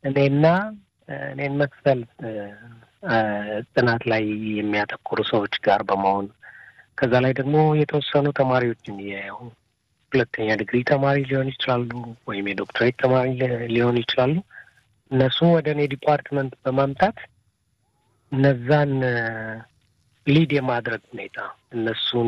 እኔና እኔን መክፈል ጥናት ላይ የሚያተኩሩ ሰዎች ጋር በመሆን ከዛ ላይ ደግሞ የተወሰኑ ተማሪዎችን የሁለተኛ ዲግሪ ተማሪ ሊሆን ይችላሉ፣ ወይም የዶክትሬት ተማሪ ሊሆን ይችላሉ። እነሱም ወደ እኔ ዲፓርትመንት በማምጣት እነዛን ሊድ የማድረግ ሁኔታ እነሱን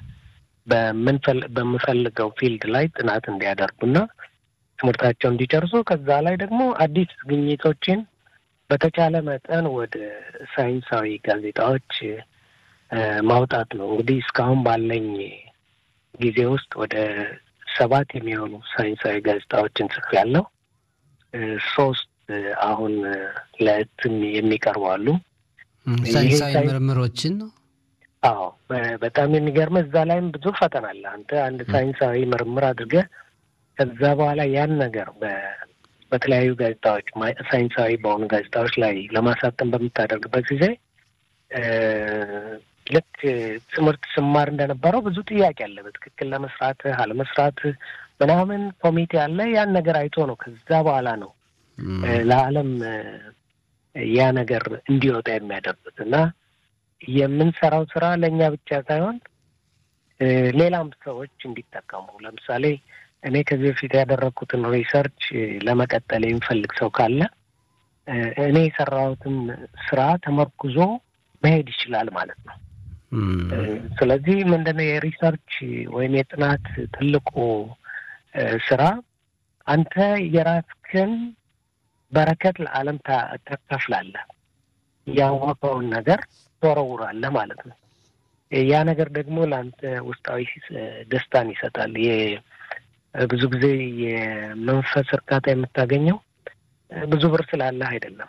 በምፈልገው ፊልድ ላይ ጥናት እንዲያደርጉና ትምህርታቸው እንዲጨርሱ ከዛ ላይ ደግሞ አዲስ ግኝቶችን በተቻለ መጠን ወደ ሳይንሳዊ ጋዜጣዎች ማውጣት ነው። እንግዲህ እስካሁን ባለኝ ጊዜ ውስጥ ወደ ሰባት የሚሆኑ ሳይንሳዊ ጋዜጣዎችን ጽፌያለሁ። ሶስት አሁን ለእትም የሚቀርቡ አሉ። ሳይንሳዊ ምርምሮችን ነው። አዎ በጣም የሚገርመ እዛ ላይም ብዙ ፈተና አለ። አንተ አንድ ሳይንሳዊ ምርምር አድርገህ ከዛ በኋላ ያን ነገር በተለያዩ ጋዜጣዎች ሳይንሳዊ በሆኑ ጋዜጣዎች ላይ ለማሳተም በምታደርግበት ጊዜ ልክ ትምህርት ስማር እንደነበረው ብዙ ጥያቄ አለ። በትክክል ለመስራት አለመስራት ምናምን ኮሚቴ አለ። ያን ነገር አይቶ ነው ከዛ በኋላ ነው ለዓለም ያ ነገር እንዲወጣ የሚያደርጉት እና የምንሰራው ስራ ለእኛ ብቻ ሳይሆን ሌላም ሰዎች እንዲጠቀሙ ለምሳሌ እኔ ከዚህ በፊት ያደረግኩትን ሪሰርች ለመቀጠል የሚፈልግ ሰው ካለ እኔ የሰራሁትን ስራ ተመርኩዞ መሄድ ይችላል ማለት ነው። ስለዚህ ምንድነው የሪሰርች ወይም የጥናት ትልቁ ስራ አንተ የራስህን በረከት ለዓለም ታካፍላለህ። ያወቀውን ነገር ትወረውራለህ ማለት ነው። ያ ነገር ደግሞ ለአንተ ውስጣዊ ደስታን ይሰጣል። ብዙ ጊዜ የመንፈስ እርካታ የምታገኘው ብዙ ብር ስላለህ አይደለም።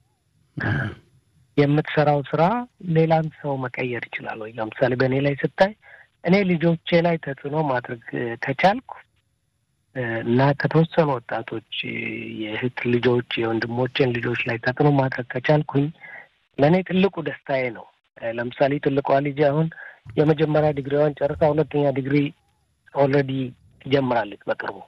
የምትሰራው ስራ ሌላን ሰው መቀየር ይችላል ወይ? ለምሳሌ በእኔ ላይ ስታይ እኔ ልጆቼ ላይ ተጽዕኖ ማድረግ ከቻልኩ እና ከተወሰኑ ወጣቶች የእህት ልጆች የወንድሞቼን ልጆች ላይ ተጽዕኖ ማድረግ ከቻልኩኝ ለእኔ ትልቁ ደስታዬ ነው። ለምሳሌ ትልቋ ልጅ አሁን የመጀመሪያ ዲግሪዋን ጨርሳ ሁለተኛ ዲግሪ ኦልሬዲ ትጀምራለች በቅርቡ።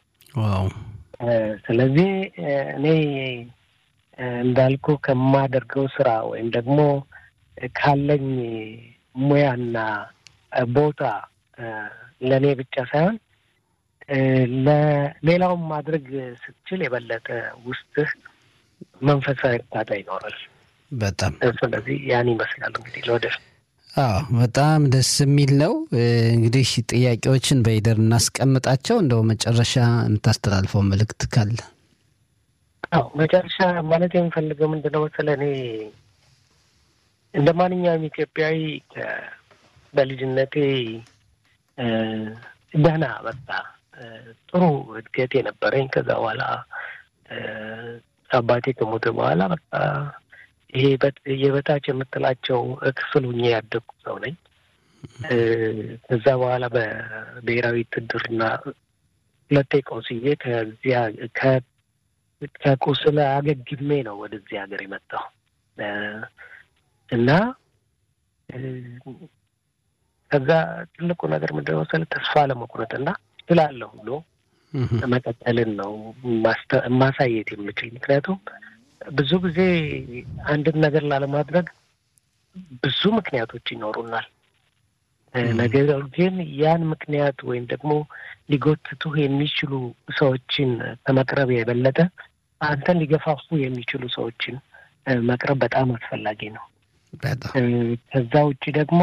ስለዚህ እኔ እንዳልኩ ከማደርገው ስራ ወይም ደግሞ ካለኝ ሙያና ቦታ ለእኔ ብቻ ሳይሆን ለሌላውን ማድረግ ስትችል የበለጠ ውስጥህ መንፈሳዊ እርካታ ይኖራል። በጣም ስለዚህ ያን ይመስላል እንግዲህ ለወደፊት አዎ በጣም ደስ የሚል ነው። እንግዲህ ጥያቄዎችን በሂደር እናስቀምጣቸው። እንደው መጨረሻ የምታስተላልፈው መልእክት ካለ? አዎ መጨረሻ ማለት የምፈልገው ምንድነው መሰለህ፣ እኔ እንደ ማንኛውም ኢትዮጵያዊ በልጅነቴ ደህና በቃ ጥሩ እድገት የነበረኝ ከዛ በኋላ አባቴ ከሞተ በኋላ በቃ ይሄ የበታች የምትላቸው ክፍል ሁኜ ያደግኩ ሰው ነኝ። ከዛ በኋላ በብሔራዊ ውትድርና ሁለቴ ቆስዬ ከዚያ ከቁስል አገግሜ ነው ወደዚህ ሀገር የመጣው እና ከዛ ትልቁ ነገር ምንድን ነው መሰለህ ተስፋ ለመቁረጥና እችላለሁ ብሎ መቀጠልን ነው ማሳየት የምችል ምክንያቱም ብዙ ጊዜ አንድን ነገር ላለማድረግ ብዙ ምክንያቶች ይኖሩናል። ነገር ግን ያን ምክንያት ወይም ደግሞ ሊጎትቱህ የሚችሉ ሰዎችን ከመቅረብ የበለጠ አንተን ሊገፋፉ የሚችሉ ሰዎችን መቅረብ በጣም አስፈላጊ ነው። ከዛ ውጭ ደግሞ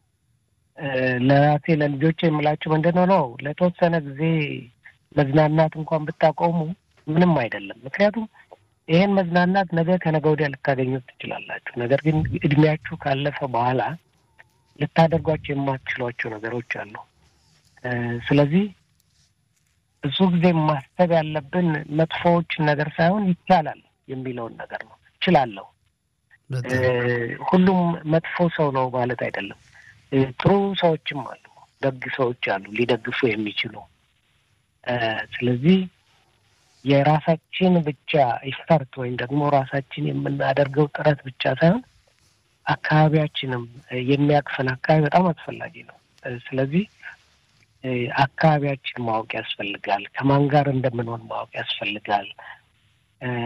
ለራሴ ለልጆች የምላቸው ምንድን ነው ነው ለተወሰነ ጊዜ መዝናናት እንኳን ብታቆሙ ምንም አይደለም። ምክንያቱም ይሄን መዝናናት ነገ ከነገ ወዲያ ልታገኙት ትችላላችሁ። ነገር ግን እድሜያችሁ ካለፈ በኋላ ልታደርጓቸው የማትችሏቸው ነገሮች አሉ። ስለዚህ ብዙ ጊዜ ማሰብ ያለብን መጥፎዎችን ነገር ሳይሆን ይቻላል የሚለውን ነገር ነው። እችላለሁ። ሁሉም መጥፎ ሰው ነው ማለት አይደለም። ጥሩ ሰዎችም አሉ፣ ደግ ሰዎች አሉ ሊደግፉ የሚችሉ ስለዚህ የራሳችን ብቻ ኢፈርት ወይም ደግሞ ራሳችን የምናደርገው ጥረት ብቻ ሳይሆን አካባቢያችንም የሚያቅፈን አካባቢ በጣም አስፈላጊ ነው። ስለዚህ አካባቢያችን ማወቅ ያስፈልጋል። ከማን ጋር እንደምንሆን ማወቅ ያስፈልጋል።